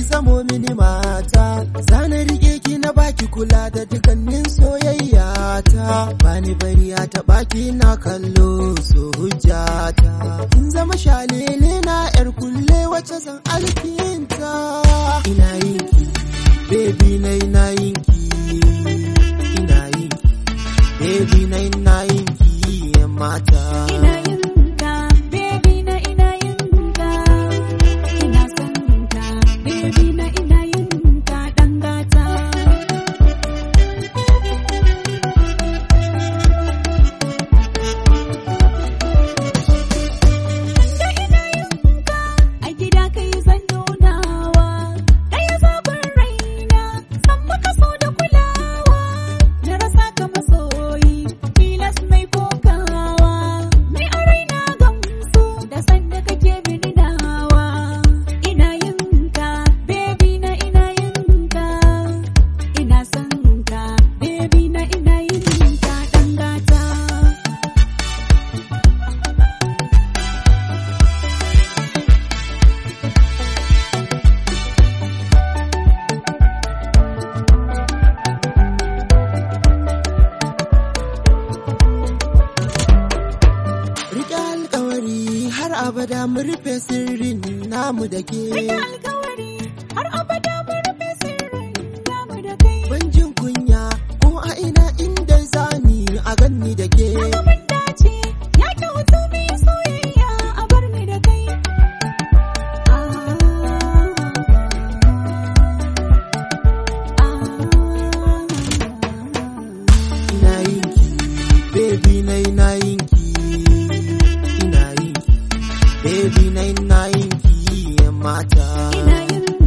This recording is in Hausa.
zamo mini mata zana rike ki na baki kula da dukannin soyayya ta bani bari a taɓa ki na kallo so hujjata kin zama shalele na yar kulle wacce zan alkinta ina yin ki baby na ina yin ki ina yin ki baby na ina yin ki yan mata Ina yin ka, baby na ina yin ka. Ina son ka, baby na ina yin ka ɗan gata. Da ina yin ka, a gida kai zan nunawa. Ɗaya zaɓin raina, san maka so da kulawa. Na rasa ka masoyi, tilas mai kokawa. Mai a raina gamsu, da sanda kake mini nawa. Ina yin ka, baby na ina yin ka. Ina son ka, baby na ina yin ka ɗan gata. Rike alkawari har abada mu rufe sirrin namu da ke. Rike alkawari har abada mu rufe sirrin namu da kai. Ban jin kunya ko a ina inda zani a ganni da ke. Haka mun dace, ya kyautu mu yi soyayya a bar ni da kai. Ina yin ki, baby na ina yin ki. Ina yin ki, baby na ina yin ki yan mata. Ina yin